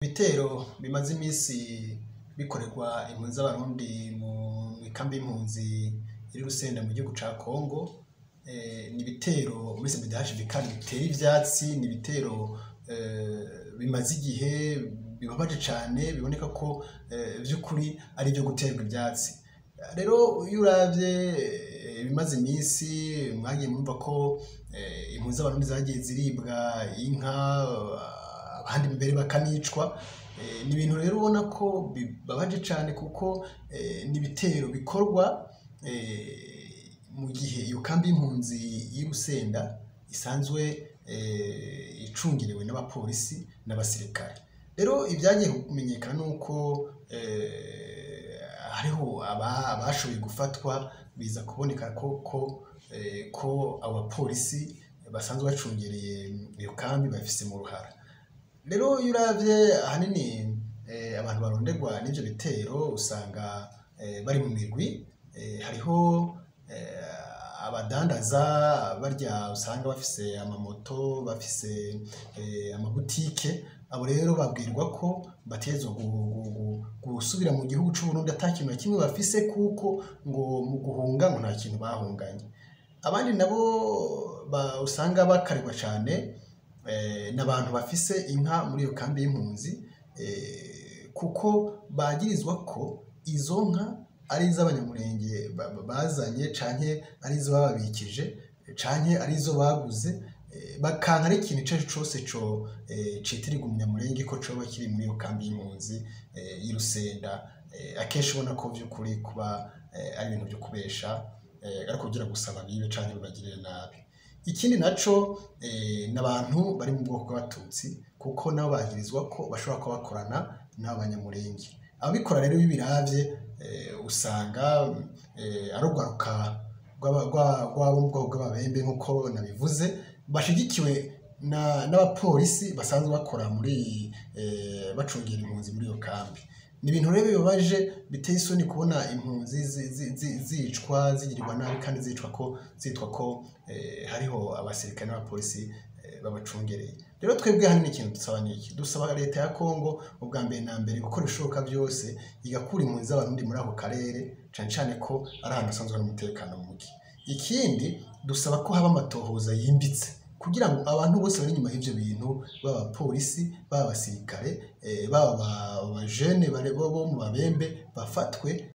Ibitero bimaze imisi bikorerwa impunzi z'abarundi mu ikambi y'impunzi iri Rusenda mu gihugu ca Congo, ni ibitero muri CNDH-FDC biteye ivyatsi, ni ibitero bimaze igihe bibabaje cane biboneka ko vy'ukuri ari ivyo guterwa ivyatsi. Rero iyo uravye ibimaze imisi mwagiye mwumva ko impunzi z'abarundi zagiye ziribwa inka, abandi mbere bakanicwa, ni ibintu rero ubona ko bibabaje cane kuko ni ibitero bikorwa mu gihe iyo kambi y'impunzi y'i Rusenda isanzwe icungerewe n'abapolisi n'abasirikare. Rero ivyagiye kumenyekana nuko hariho abashoboye gufatwa biza kuboneka ko abo bapolisi basanzwe bacungereye iyo kambi babifise mu ruhara. Rero iyo uravye ahanini abantu baronderwa n'ivyo bitero usanga bari mu migwi, hariho abadandaza barya usanga bafise amamoto, bafise amabutike, abo rero babwirwa ko bategerezwa gusubira mu gihugu c'Uburundi ata kintu na kimwe bafise kuko ngo mu guhunga ngo nta kintu bahunganye. Abandi nabo usanga bakarirwa cane ni abantu bafise inka muri iyo kambi y'impunzi kuko bagirizwa ko izo nka ari iz'abanyamurenge bazanye canke ari izo bababikije canke ari izo baguze, bakanka n'ikintu icarico cose citirirwa umunyamurenge ko coba kiri muri iyo kambi y'impunzi y'i Rusenda, akenshi ubona ko vy'ukuri kuba ari ibintu vyo kubesha ariko kugira gusa babibe canke babagirire nabi. Ikindi naco ni abantu bari mu bwoko bw'abatutsi kuko nabo bagirizwa ko bashobora kuba bakorana n'abo banyamurenge. Ababikora rero iyo ubiravye usanga ari urwaruka rw'abo mu bwoko bw'ababembe nkuko nabivuze, bashigikiwe n'abapolisi basanzwe bakora muri bacungera impunzi muri iyo kambi. Ni ibintu rero bibabaje biteye isoni kubona impunzi zicwa, zigirirwa nabi kandi zitwa ko hariho abasirikare n'abapolisi babacungereye. Rero twebwe ahanini ikintu dusaba n'iki? Dusaba leta ya Congo ubwa mbere na mbere gukora ibishoboka vyose igakura impunzi z'abarundi muri ako karere, cane cane ko ari ahantu hasanzwe hari umutekano muke. Ikindi dusaba ko haba amatohoza yimbitse kugira ngo abantu bose bari inyuma y'ivyo bintu, baba abapolisi, baba abasirikare, baba abajene bo mu babembe bafatwe